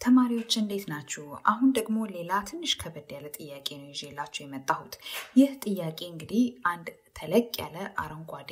ተማሪዎች እንዴት ናችሁ? አሁን ደግሞ ሌላ ትንሽ ከበድ ያለ ጥያቄ ነው ይዤላችሁ የመጣሁት። ይህ ጥያቄ እንግዲህ አንድ ተለቅ ያለ አረንጓዴ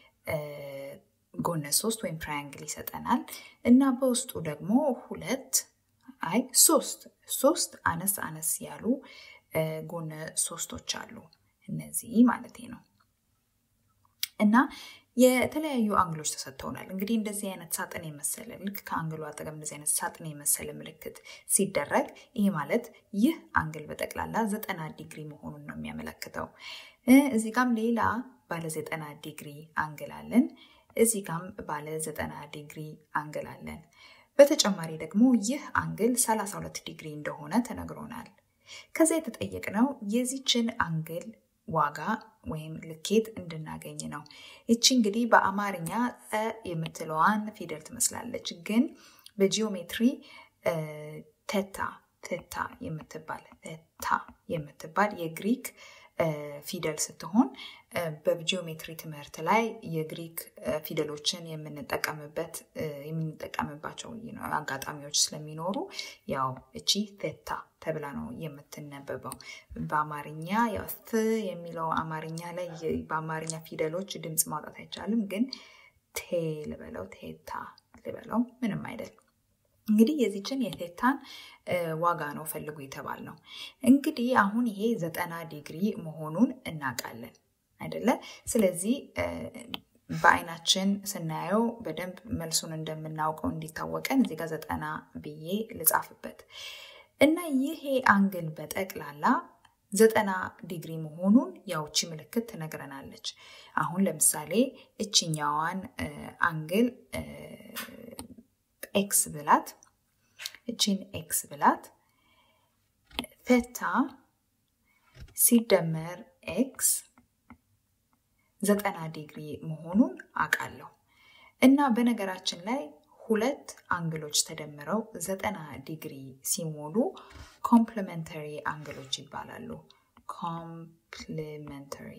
ጎነ ሶስት ወይም ትራያንግል ይሰጠናል እና በውስጡ ደግሞ ሁለት አይ ሶስት ሶስት አነስ አነስ ያሉ ጎነ ሶስቶች አሉ። እነዚህ ማለት ነው እና የተለያዩ አንግሎች ተሰጥተውናል። እንግዲህ እንደዚህ አይነት ሳጥን የመሰለ ልክ ከአንግሉ አጠገብ እንደዚህ አይነት ሳጥን የመሰለ ምልክት ሲደረግ ይህ ማለት ይህ አንግል በጠቅላላ ዘጠና ዲግሪ መሆኑን ነው የሚያመለክተው። እዚህ ጋም ሌላ ባለ ዘጠና ዲግሪ አንግል አለን። እዚህ ጋም ባለ ዘጠና ዲግሪ አንግል አለን። በተጨማሪ ደግሞ ይህ አንግል 32 ዲግሪ እንደሆነ ተነግሮናል። ከዛ የተጠየቅነው የዚችን አንግል ዋጋ ወይም ልኬት እንድናገኝ ነው። ይቺ እንግዲህ በአማርኛ ጠ የምትለዋን ፊደል ትመስላለች፣ ግን በጂኦሜትሪ ቴታ ቴታ የምትባል ቴታ የምትባል የግሪክ ፊደል ስትሆን በጂኦሜትሪ ትምህርት ላይ የግሪክ ፊደሎችን የምንጠቀምበት የምንጠቀምባቸው አጋጣሚዎች ስለሚኖሩ ያው እቺ ቴታ ተብላ ነው የምትነበበው። በአማርኛ ያው ት የሚለው አማርኛ ላይ በአማርኛ ፊደሎች ድምፅ ማውጣት አይቻልም፣ ግን ቴ ልበለው ቴታ ልበለው ምንም አይደለም። እንግዲህ የዚችን የቴታን ዋጋ ነው ፈልጉ የተባል ነው። እንግዲህ አሁን ይሄ ዘጠና ዲግሪ መሆኑን እናውቃለን አይደለ? ስለዚህ በአይናችን ስናየው በደንብ መልሱን እንደምናውቀው እንዲታወቀን እዚህ ጋር ዘጠና ብዬ ልጻፍበት እና ይሄ አንግል በጠቅላላ ዘጠና ዲግሪ መሆኑን ያውቺ ምልክት ትነግረናለች። አሁን ለምሳሌ እችኛዋን አንግል ኤክስ ብላት እቺን ኤክስ ብላት ቴታ ሲደመር ኤክስ ዘጠና ዲግሪ መሆኑን አውቃለሁ እና በነገራችን ላይ ሁለት አንግሎች ተደምረው ዘጠና ዲግሪ ሲሞሉ ኮምፕሊመንተሪ አንግሎች ይባላሉ። ኮምፕሊመንተሪ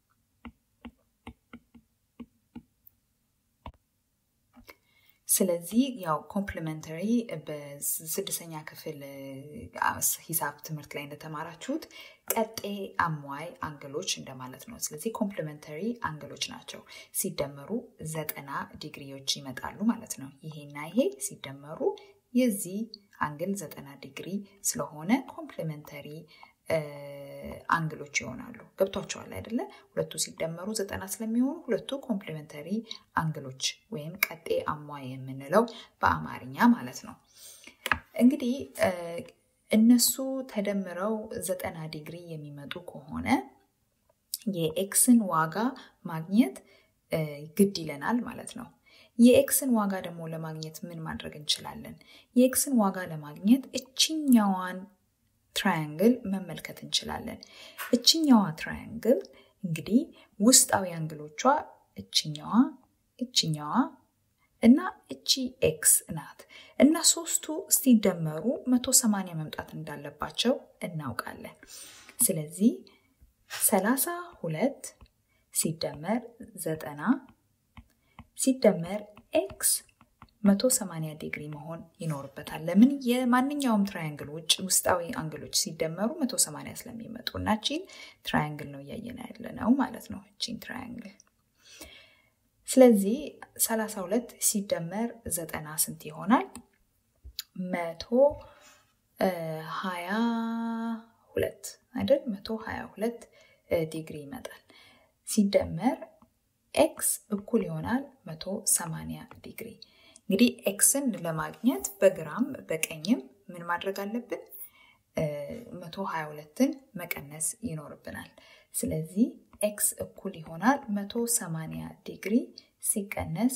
ስለዚህ ያው ኮምፕሊመንተሪ በስድስተኛ ክፍል ሂሳብ ትምህርት ላይ እንደተማራችሁት ቀጤ አሟይ አንግሎች እንደማለት ነው። ስለዚህ ኮምፕሊመንተሪ አንግሎች ናቸው። ሲደመሩ ዘጠና ዲግሪዎች ይመጣሉ ማለት ነው። ይሄና ይሄ ሲደመሩ የዚህ አንግል ዘጠና ዲግሪ ስለሆነ ኮምፕሊመንተሪ አንግሎች ይሆናሉ። ገብቷቸዋል አይደለ? ሁለቱ ሲደመሩ ዘጠና ስለሚሆኑ ሁለቱ ኮምፕሊመንተሪ አንግሎች ወይም ቀጤ አሟይ የምንለው በአማርኛ ማለት ነው። እንግዲህ እነሱ ተደምረው ዘጠና ዲግሪ የሚመጡ ከሆነ የኤክስን ዋጋ ማግኘት ግድ ይለናል ማለት ነው። የኤክስን ዋጋ ደግሞ ለማግኘት ምን ማድረግ እንችላለን? የኤክስን ዋጋ ለማግኘት እችኛዋን ትራያንግል መመልከት እንችላለን። እችኛዋ ትራያንግል እንግዲህ ውስጣዊ አንግሎቿ እችኛዋ፣ እችኛዋ እና እቺ ኤክስ ናት እና ሶስቱ ሲደመሩ መቶ ሰማንያ መምጣት እንዳለባቸው እናውቃለን። ስለዚህ ሰላሳ ሁለት ሲደመር ዘጠና ሲደመር ኤክስ 180 ዲግሪ መሆን ይኖርበታል። ለምን? የማንኛውም ትራያንግል ውጭ ውስጣዊ አንግሎች ሲደመሩ 180 ስለሚመጡ እና ቺን ትራያንግል ነው እያየን ያለ ነው ማለት ነው። ቺን ትራያንግል ስለዚህ 32 ሲደመር ዘጠና ስንት ይሆናል? መቶ ሀያ ሁለት አይደል? መቶ ሀያ ሁለት ዲግሪ ይመጣል። ሲደመር ኤክስ እኩል ይሆናል 180 ዲግሪ። እንግዲህ ኤክስን ለማግኘት በግራም በቀኝም ምን ማድረግ አለብን? 122ን መቀነስ ይኖርብናል። ስለዚህ ኤክስ እኩል ይሆናል 180 ዲግሪ ሲቀነስ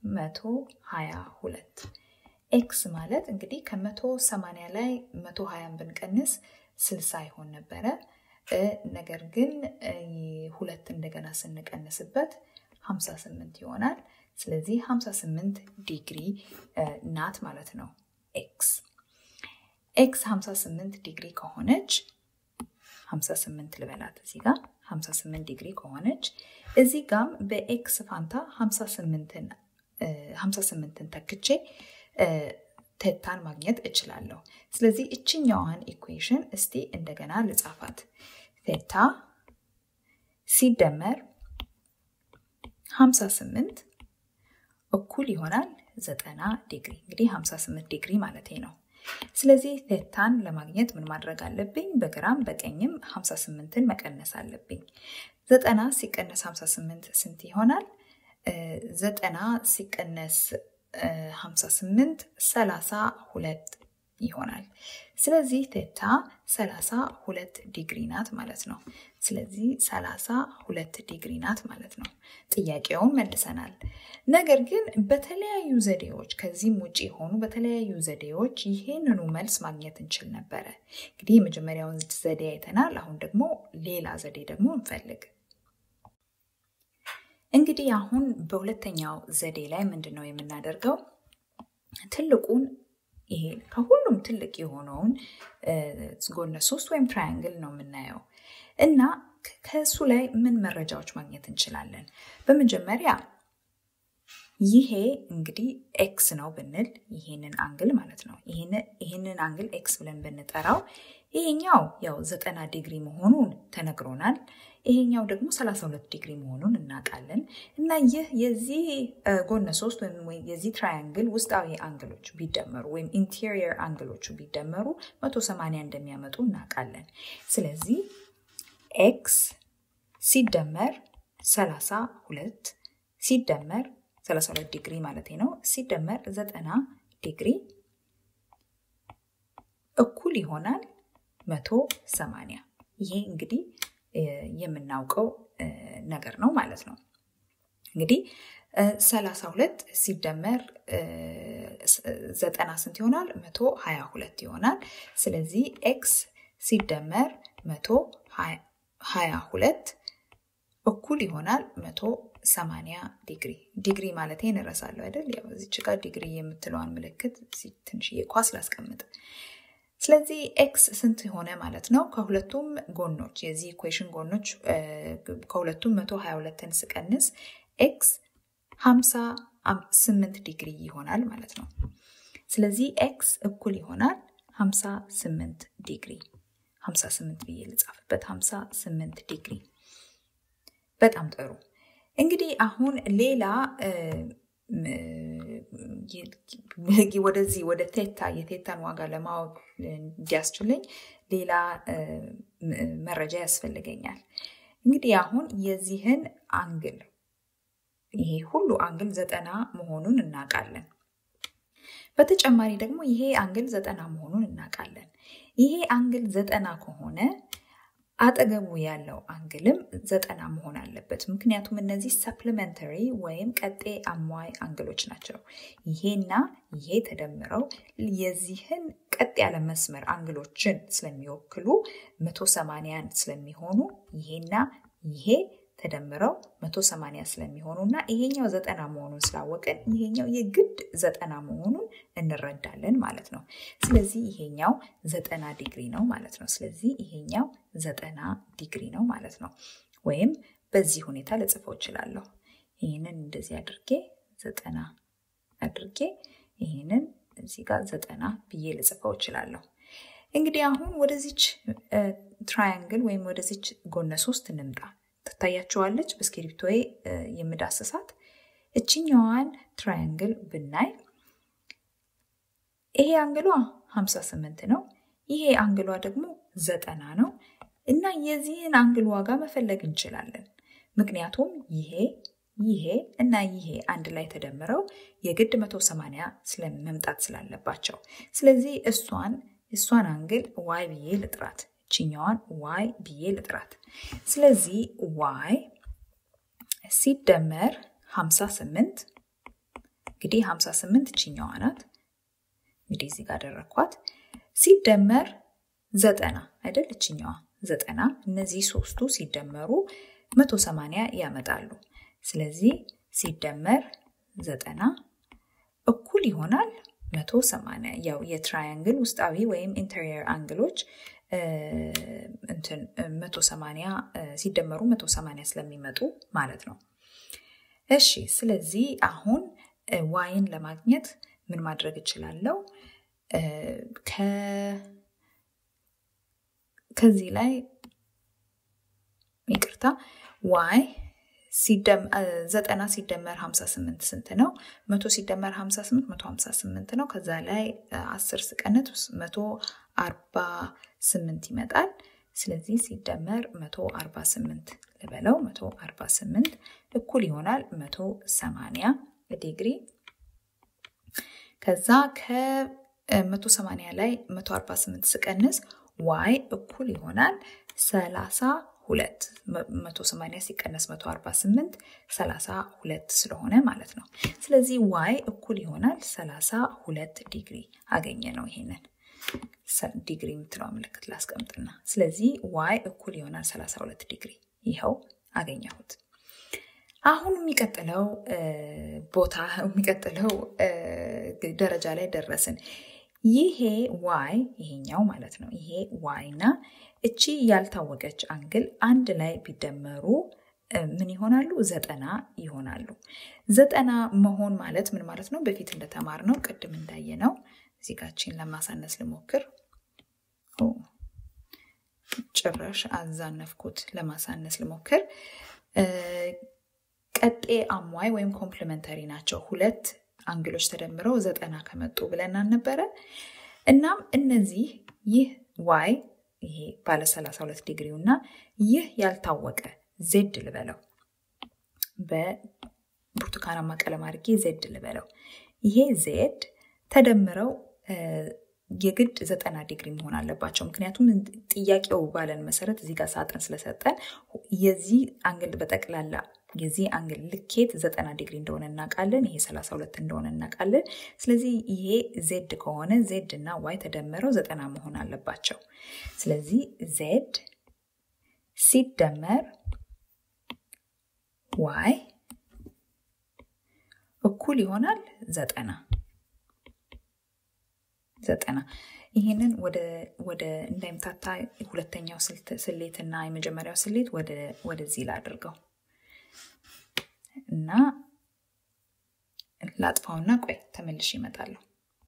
122። ኤክስ ማለት እንግዲህ ከ180 ላይ 120 ብንቀንስ 60 ይሆን ነበረ። ነገር ግን ሁለት እንደገና ስንቀንስበት 58 ይሆናል። ስለዚህ 58 ዲግሪ ናት ማለት ነው ኤክስ። ኤክስ 58 ዲግሪ ከሆነች 58 ልበላት እዚህ ጋር 58 ዲግሪ ከሆነች እዚህ ጋም በኤክስ ፋንታ 58ን ተክቼ ቴታን ማግኘት እችላለሁ። ስለዚህ እችኛዋን ኢኩዌሽን እስቲ እንደገና ልጻፋት። ቴታ ሲደመር 58 እኩል ይሆናል 90 ዲግሪ። እንግዲህ 58 ዲግሪ ማለት ነው። ስለዚህ ቴታን ለማግኘት ምን ማድረግ አለብኝ? በግራም በቀኝም 58ን መቀነስ አለብኝ። 90 ሲቀነስ 58 ስንት ይሆናል? ዘጠና ሲቀነስ 58 32 ይሆናል። ስለዚህ ቴታ 32 ዲግሪ ናት ማለት ነው። ስለዚህ 32 ዲግሪ ናት ማለት ነው። ጥያቄውን መልሰናል። ነገር ግን በተለያዩ ዘዴዎች ከዚህም ውጭ የሆኑ በተለያዩ ዘዴዎች ይሄንኑ መልስ ማግኘት እንችል ነበረ። እንግዲህ የመጀመሪያውን ዘዴ አይተናል። አሁን ደግሞ ሌላ ዘዴ ደግሞ እንፈልግ። እንግዲህ አሁን በሁለተኛው ዘዴ ላይ ምንድን ነው የምናደርገው? ትልቁን ይሄ ከሁሉም ትልቅ የሆነውን ጎነ ሶስት ወይም ትራያንግል ነው የምናየው እና ከእሱ ላይ ምን መረጃዎች ማግኘት እንችላለን? በመጀመሪያ ይሄ እንግዲህ ኤክስ ነው ብንል ይሄንን አንግል ማለት ነው። ይሄንን አንግል ኤክስ ብለን ብንጠራው ይሄኛው ያው ዘጠና ዲግሪ መሆኑን ተነግሮናል። ይሄኛው ደግሞ 32 ዲግሪ መሆኑን እናውቃለን። እና ይህ የዚህ ጎነ ሶስት ወይም የዚህ ትራያንግል ውስጣዊ አንግሎች ቢደመሩ ወይም ኢንቴሪየር አንግሎቹ ቢደመሩ 180 እንደሚያመጡ እናውቃለን። ስለዚህ ኤክስ ሲደመር 32 ሲደመር 32 ዲግሪ ማለት ነው ሲደመር 90 ዲግሪ እኩል ይሆናል 180 ይሄ እንግዲህ የምናውቀው ነገር ነው ማለት ነው። እንግዲህ 32 ሲደመር ዘጠና ስንት ይሆናል? 122 ይሆናል። ስለዚህ ኤክስ ሲደመር 122 እኩል ይሆናል 180 ዲግሪ። ዲግሪ ማለት እንረሳለሁ አይደል? ያው እዚች ጋር ዲግሪ የምትለዋን ምልክት ትንሽዬ ኳስ ላስቀምጥ። ስለዚህ ኤክስ ስንት ሆነ ማለት ነው? ከሁለቱም ጎኖች የዚህ ኢኩዌሽን ጎኖች ከሁለቱም 122ን ስቀንስ ኤክስ 58 ዲግሪ ይሆናል ማለት ነው። ስለዚህ ኤክስ እኩል ይሆናል 58 ዲግሪ 58 ብዬ ልጻፍበት 58 ዲግሪ። በጣም ጥሩ። እንግዲህ አሁን ሌላ ወደዚህ ወደ ቴታ የቴታን ዋጋ ለማወቅ እንዲያስችለኝ ሌላ መረጃ ያስፈልገኛል። እንግዲህ አሁን የዚህን አንግል ይሄ ሁሉ አንግል ዘጠና መሆኑን እናውቃለን። በተጨማሪ ደግሞ ይሄ አንግል ዘጠና መሆኑን እናውቃለን። ይሄ አንግል ዘጠና ከሆነ አጠገቡ ያለው አንግልም ዘጠና መሆን አለበት። ምክንያቱም እነዚህ ሰፕሊመንተሪ ወይም ቀጤ አሟይ አንግሎች ናቸው። ይሄና ይሄ ተደምረው የዚህን ቀጥ ያለ መስመር አንግሎችን ስለሚወክሉ መቶ ሰማንያን ስለሚሆኑ ይሄና ይሄ ተደምረው መቶ ሰማንያ ስለሚሆኑ እና ይሄኛው ዘጠና መሆኑን ስላወቅን ይሄኛው የግድ ዘጠና መሆኑን እንረዳለን ማለት ነው። ስለዚህ ይሄኛው ዘጠና ዲግሪ ነው ማለት ነው። ስለዚህ ይሄኛው ዘጠና ዲግሪ ነው ማለት ነው። ወይም በዚህ ሁኔታ ልጽፈው እችላለሁ። ይህንን እንደዚህ አድርጌ ዘጠና አድርጌ ይህንን እዚህ ጋር ዘጠና ብዬ ልጽፈው እችላለሁ። እንግዲህ አሁን ወደዚች ትራያንግል ወይም ወደዚች ጎነ ሶስት እንምጣ። ትታያቸዋለች በእስክሪብቶዬ የምዳስሳት እችኛዋን ትራያንግል ብናይ ይሄ አንግሏ 58 ነው። ይሄ አንግሏ ደግሞ ዘጠና ነው እና የዚህን አንግል ዋጋ መፈለግ እንችላለን። ምክንያቱም ይሄ ይሄ እና ይሄ አንድ ላይ ተደምረው የግድ 180 መምጣት ስላለባቸው ስለዚህ እሷን እሷን አንግል ዋይ ብዬ ልጥራት ችኛዋን ዋይ ብዬ ልጥራት። ስለዚህ ዋይ ሲደመር 58 እንግዲህ 58 ችኛዋ ናት። እንግዲህ እዚህ ጋር አደረግኳት። ሲደመር ዘጠና አይደል? እችኛዋ ዘጠና እነዚህ ሶስቱ ሲደመሩ 180 ያመጣሉ። ስለዚህ ሲደመር ዘጠና እኩል ይሆናል 180 ያው የትራያንግል ውስጣዊ ወይም ኢንተሪየር አንግሎች እንትን 180 ሲደመሩ 180 ስለሚመጡ ማለት ነው። እሺ ስለዚህ አሁን ዋይን ለማግኘት ምን ማድረግ እችላለሁ? ከዚህ ላይ ይቅርታ ዋይ ዘጠና ሲደመር 58 ስንት ነው? መቶ ሲደመር 58 መቶ 58 ነው። ከዛ ላይ አስር ስቀነት መቶ 48 ይመጣል። ስለዚህ ሲደመር 148 ልበለው 148 እኩል ይሆናል 180 ዲግሪ። ከዛ ከ180 ላይ 148 ስቀንስ ዋይ እኩል ይሆናል 32 180 ሲቀነስ 148 32 ስለሆነ ማለት ነው። ስለዚህ ዋይ እኩል ይሆናል 32 ዲግሪ አገኘ ነው ይሄንን ዲግሪ የምትለው ምልክት ላስቀምጥና ስለዚህ ዋይ እኩል ይሆናል 32 ዲግሪ ይኸው አገኘሁት። አሁን የሚቀጥለው ቦታ የሚቀጥለው ደረጃ ላይ ደረስን። ይሄ ዋይ ይሄኛው ማለት ነው። ይሄ ዋይ እና እቺ ያልታወቀች አንግል አንድ ላይ ቢደመሩ ምን ይሆናሉ? ዘጠና ይሆናሉ። ዘጠና መሆን ማለት ምን ማለት ነው? በፊት እንደተማር ነው ቅድም እንዳየ ነው ዚጋችን ለማሳነስ ልሞክር። ጭራሽ አዛነፍኩት። ለማሳነስ ልሞክር። ቀጤ አሟይ ወይም ኮምፕሊመንተሪ ናቸው። ሁለት አንግሎች ተደምረው ዘጠና ከመጡ ብለን አልነበረ? እናም እነዚህ ይህ ዋይ ይሄ ባለ 32 ዲግሪው እና ይህ ያልታወቀ ዜድ ልበለው በብርቱካናማ ቀለም አድርጌ ዜድ ልበለው ይሄ ዜድ ተደምረው የግድ ዘጠና ዲግሪ መሆን አለባቸው። ምክንያቱም ጥያቄው ባለን መሰረት እዚህ ጋር ሳጥን ስለሰጠን የዚህ አንግል በጠቅላላ የዚህ አንግል ልኬት ዘጠና ዲግሪ እንደሆነ እናውቃለን። ይሄ 32 እንደሆነ እናውቃለን። ስለዚህ ይሄ ዜድ ከሆነ ዜድ እና ዋይ ተደምረው ዘጠና መሆን አለባቸው። ስለዚህ ዜድ ሲደመር ዋይ እኩል ይሆናል ዘጠና ዘጠና ይህንን ወደ እንዳይምታታ ሁለተኛው ስሌት እና የመጀመሪያው ስሌት ወደዚህ ላድርገው እና ላጥፋውና ቆይ ተመልሽ ይመጣለሁ።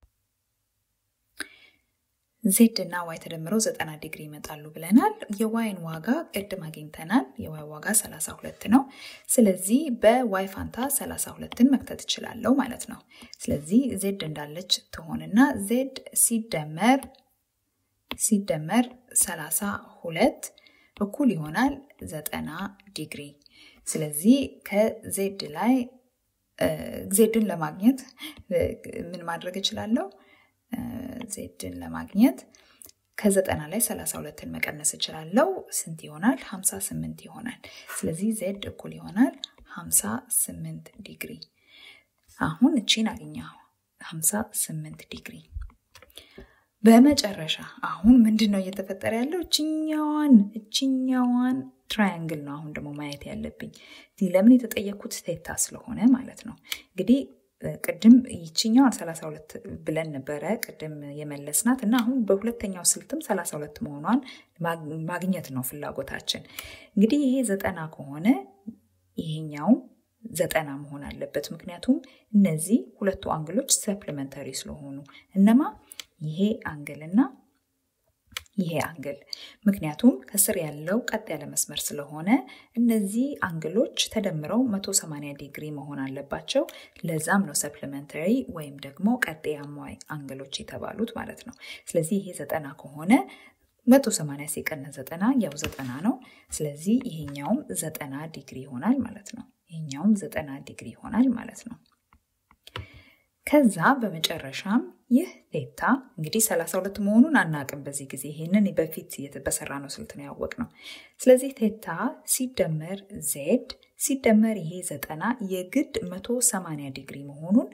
ዜድ እና ዋይ ተደምረው ዘጠና ዲግሪ ይመጣሉ ብለናል። የዋይን ዋጋ ቅድም አግኝተናል። የዋይ ዋጋ 32 ነው። ስለዚህ በዋይ ፋንታ 32ን መክተት እችላለሁ ማለት ነው። ስለዚህ ዜድ እንዳለች ትሆንና ዜድ ሲደመር ሲደመር 32 እኩል ይሆናል 90 ዲግሪ። ስለዚህ ከዜድ ላይ ዜድን ለማግኘት ምን ማድረግ እችላለሁ? ዜድን ለማግኘት ከዘጠና ላይ 32ን መቀነስ እችላለሁ። ስንት ይሆናል? 58 ይሆናል። ስለዚህ ዜድ እኩል ይሆናል 58 ዲግሪ። አሁን እቺን አገኘሁ 58 ዲግሪ። በመጨረሻ አሁን ምንድን ነው እየተፈጠረ ያለው? እችኛዋን እችኛዋን ትራያንግል ነው አሁን ደግሞ ማየት ያለብኝ። ለምን የተጠየኩት ቴታ ስለሆነ ማለት ነው። እንግዲህ ቅድም ይችኛዋን 32 ብለን ነበረ ቅድም የመለስናት እና አሁን በሁለተኛው ስልትም 32 መሆኗን ማግኘት ነው ፍላጎታችን። እንግዲህ ይሄ ዘጠና ከሆነ ይሄኛው ዘጠና መሆን አለበት። ምክንያቱም እነዚህ ሁለቱ አንግሎች ሰፕሊመንተሪ ስለሆኑ እነማ ይሄ አንግል እና ይሄ አንግል ምክንያቱም ከስር ያለው ቀጥ ያለ መስመር ስለሆነ እነዚህ አንግሎች ተደምረው 180 ዲግሪ መሆን አለባቸው። ለዛም ነው ሰፕሊመንተሪ ወይም ደግሞ ቀጤ አሟይ አንግሎች የተባሉት ማለት ነው። ስለዚህ ይሄ ዘጠና ከሆነ 180 ሲቀነስ ዘጠና ያው ዘጠና ነው። ስለዚህ ይሄኛውም ዘጠና ዲግሪ ይሆናል ማለት ነው። ይሄኛውም ዘጠና ዲግሪ ይሆናል ማለት ነው። ከዛ በመጨረሻም ይህ ቴታ እንግዲህ 32 መሆኑን አናቅም በዚህ ጊዜ ይህንን በፊት በሰራ ነው ስልት ነው ያወቅ ነው። ስለዚህ ቴታ ሲደመር ዜድ ሲደመር ይሄ ዘጠና የግድ 180 ዲግሪ መሆኑን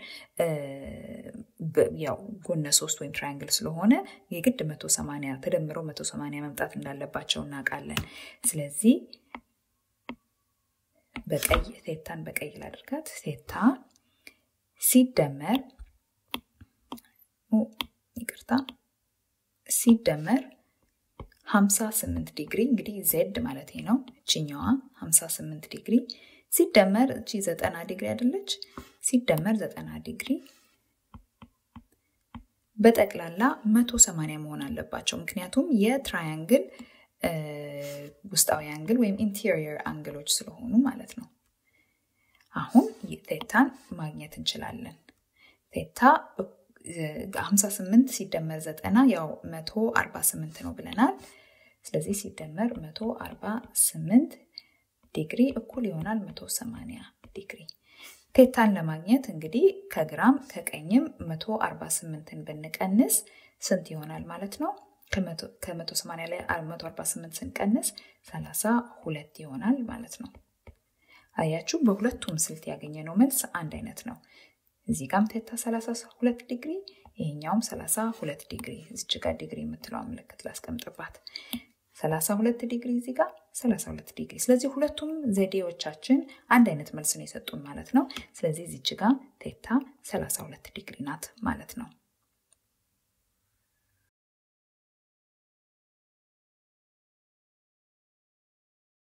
ያው ጎነ ሶስት ወይም ትራያንግል ስለሆነ የግድ 180 ተደምረው 180 መምጣት እንዳለባቸው እናውቃለን። ስለዚህ በቀይ ቴታን በቀይ ላድርጋት ቴታ ሲደመር ይቅርታ ሲደመር 58 ዲግሪ እንግዲህ ዜድ ማለት ነው። እችኛዋ 58 ዲግሪ ሲደመር እቺ 90 ዲግሪ አይደለች? ሲደመር 90 ዲግሪ በጠቅላላ 180 መሆን አለባቸው። ምክንያቱም የትራያንግል ውስጣዊ አንግል ወይም ኢንቴሪየር አንግሎች ስለሆኑ ማለት ነው። አሁን ቴታን ማግኘት እንችላለን። ቴታ 58 ሲደመር 90 ያው 148 ነው ብለናል። ስለዚህ ሲደመር 148 ዲግሪ እኩል ይሆናል 180 ዲግሪ። ቴታን ለማግኘት እንግዲህ ከግራም ከቀኝም 148ን ብንቀንስ ስንት ይሆናል ማለት ነው? ከ180 ላይ 148 ስንቀንስ 32 ይሆናል ማለት ነው። አያችሁ፣ በሁለቱም ስልት ያገኘነው መልስ አንድ አይነት ነው። እዚህ ጋም ቴታ 32 ዲግሪ፣ ይሄኛውም 32 ዲግሪ። እዚች ጋር ዲግሪ የምትለው ምልክት ላስቀምጥባት። 32 ዲግሪ እዚህ ጋር 32 ዲግሪ። ስለዚህ ሁለቱም ዘዴዎቻችን አንድ አይነት መልስ ነው የሰጡን ማለት ነው። ስለዚህ እዚች ጋር ቴታ 32 ዲግሪ ናት ማለት ነው።